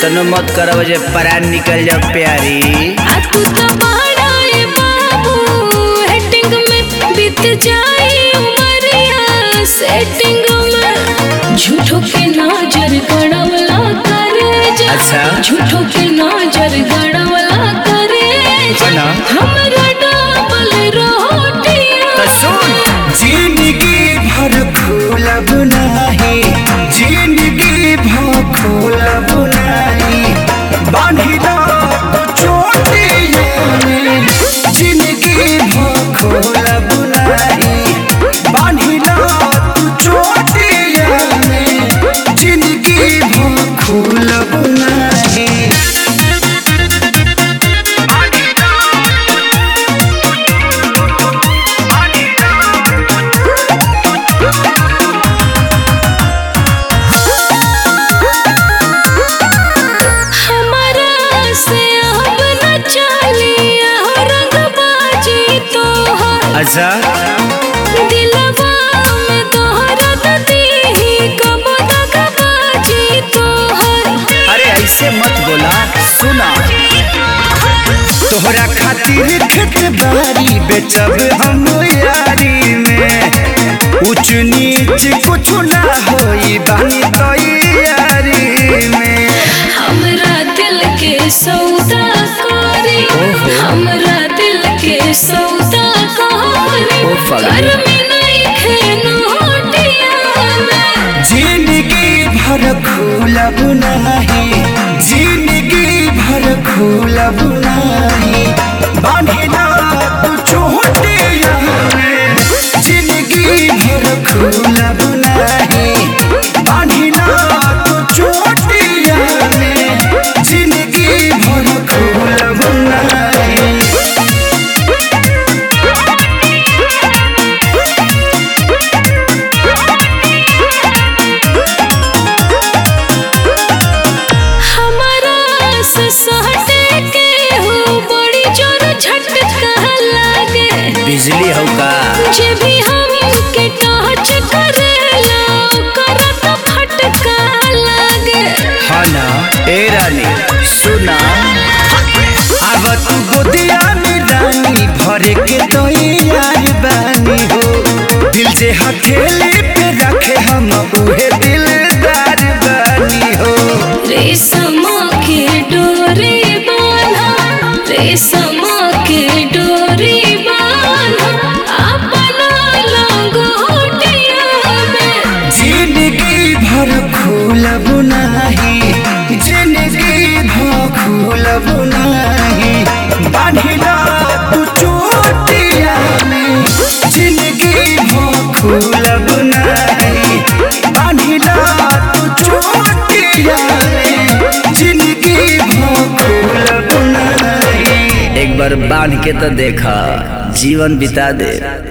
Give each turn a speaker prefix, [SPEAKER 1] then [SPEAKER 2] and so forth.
[SPEAKER 1] इतनो मत करब जे परान निकल जाओ प्यारी
[SPEAKER 2] आ तू तो बड़ा ए बाबू हेटिंग में बीत जाई उमरिया सेटिंग में झूठो के नजर गड़वला करे जा
[SPEAKER 1] अच्छा।
[SPEAKER 2] झूठो के नजर गड़वला करे जा
[SPEAKER 1] है ना?
[SPEAKER 2] हमरा डबल रोटियां
[SPEAKER 1] तो सुन
[SPEAKER 3] जिंदगी भर खोलब नाही जिंदगी भर खोलब नाही बांधिला चोटिया में जिंदगी भर खोलब नाही बांधिला चोटिया में जिंदगी भर खोलब नाही
[SPEAKER 2] हमारा से अब न चलिया रंगबाजी तोहर
[SPEAKER 1] अच्छा
[SPEAKER 2] दिलवा में तोहरा दीही कब दगबाजी तोहर
[SPEAKER 1] अरे ऐसे मत बोला सुना
[SPEAKER 3] तोहरा खातिर खेत बारी बेचब हम यारी में ऊंच नीच कुछ ना होई बानी तैयारी में
[SPEAKER 2] हमरा दिल के सौदा करी हमरा दिल के सौदा करी
[SPEAKER 1] ओ पागल।
[SPEAKER 2] घर में नहीं खेनोटिया में
[SPEAKER 3] जिंदगी भर खोलब नहीं जिंदगी भर खोलब नहीं बांधिला तू चोटिया में जिंदगी भर खोलब नहीं बांधिला तू चोटिया में जिंदगी भर खोलब नहीं
[SPEAKER 2] हमारा से सहटे के हो बड़ी जोर झटका लागे
[SPEAKER 1] बिजली हो का
[SPEAKER 2] जे भी हमके टच करेला ओकरा तो फटका लागे
[SPEAKER 1] हाँ ना ए रानी सुना
[SPEAKER 3] अब तू गोदिया में रानी भरे के तो यार बानी हो दिल से हथेली पे रखे हम उहे दिलदार बानी हो
[SPEAKER 2] रेशम के डोरी बांधा रेशम के डोरी बांधा अपना लंगोटिया में
[SPEAKER 3] जिंदगी भर खोलब नहीं जिंदगी भर खोलब नहीं बांधिला तू चोटिया में जिंदगी भर खोलब नहीं बांधिला तू चोटिया में जिंदगी भर खोलब नहीं
[SPEAKER 1] एक बार बांध के तो देखा जीवन बिता दे